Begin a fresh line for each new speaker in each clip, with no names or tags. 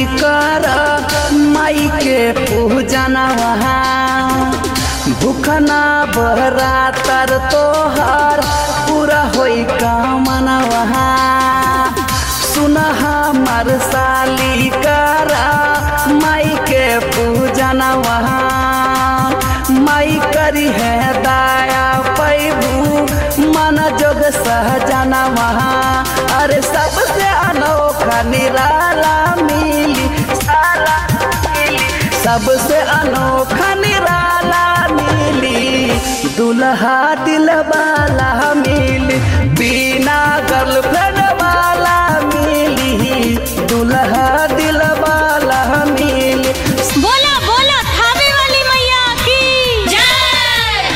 कर माई के पूजन वहाँ भूखना बहरा तर तोहर पूरा होई कामन वहाँ सुन हमर साली कर माई के पूजन वहाँ माई करी है दाया पैबू मन जोग सहजना वहाँ अरे सबसे अनोखा निराला मिली साला मिली सबसे अनोखा निराला मिली दुल्हा दिल वाला मिली बिना गर्लफ्रेंड वाला मिली दुल्हा दिल वाला मिली
बोला बोला थावे वाली मैया की जय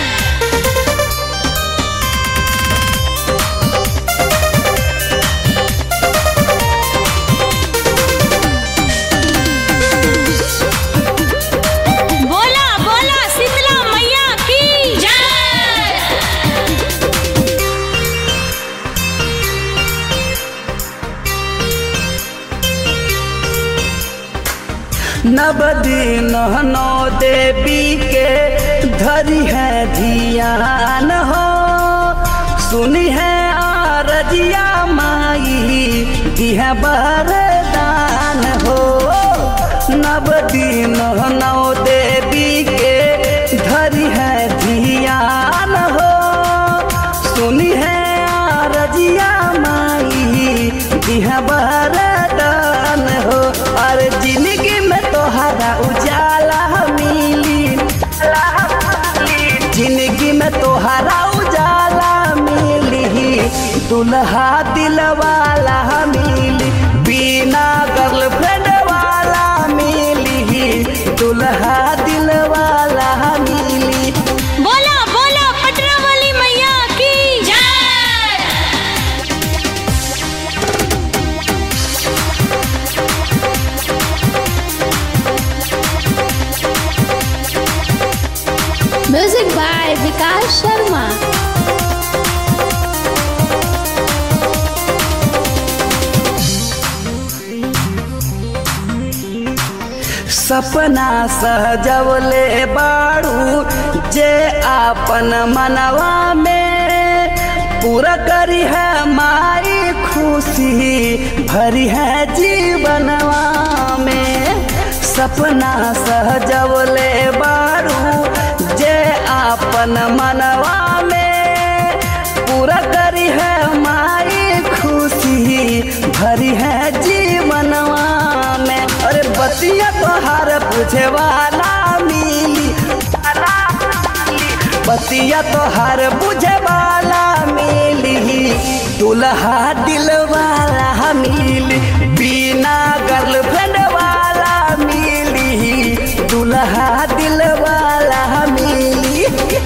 बोला बोला शीतला मैया की जय
नव दिन नौ देवी के धरी है धियान हो सुनी है आरजिया माई दिह बरदान हो नव दिन नौ देवी के धरी है धियान हो सुनी है आरजिया माई दिह बरदान हो अरे जिंदगी में तोहरा उजाला मिली जिंदगी में तोहरा उजाला मिली दुल्हा दिल वाला मिली बिना गर्लफ्रेंड वाला मिली दुल्हा दिल वाला मिली
बोला बोला पटना वाली मैया की जय
म्यूजिक बाय विकास शर्मा
सपना सहजवले बाड़ू जे आपन मनवा में पूरा करी है माई खुशी भरी है जीवनवा में सपना सहजवले बाड़ू जे आपन मनवा में पूरा करी है माई खुशी भरी है जीवनवा में अरे बतिया तोहार पूछे वाला मिली बतिया तोहार बुझे वाला मिली दुल्हा दिल वाला मिली बिना गर्लफ्रेंड वाला मिली दुल्हा दिल वाला मिली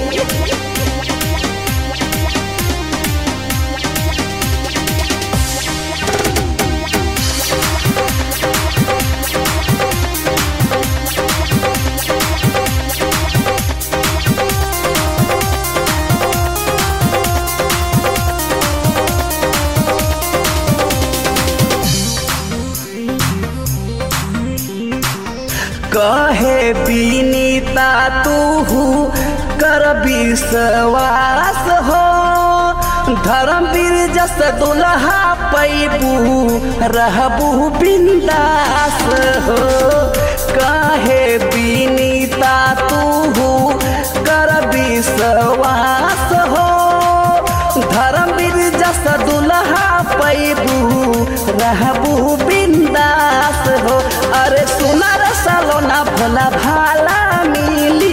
कहे बीनीता तू कर विश्वास हो धर्मवीर जस दुल्हा पैबू रहबू बिंदास हो कहे बीनीता तू कर विश्वास हो धर्मवीर जस दुल्हा पैबू रहबू बिंदास हो अरे सुनर सलोना भोला भाला मिली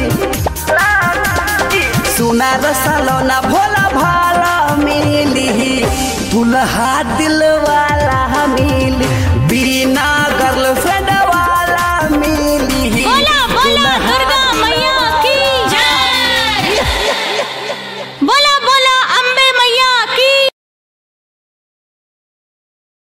सुनर सलोना भोला भाला मिली दुल्हा दिल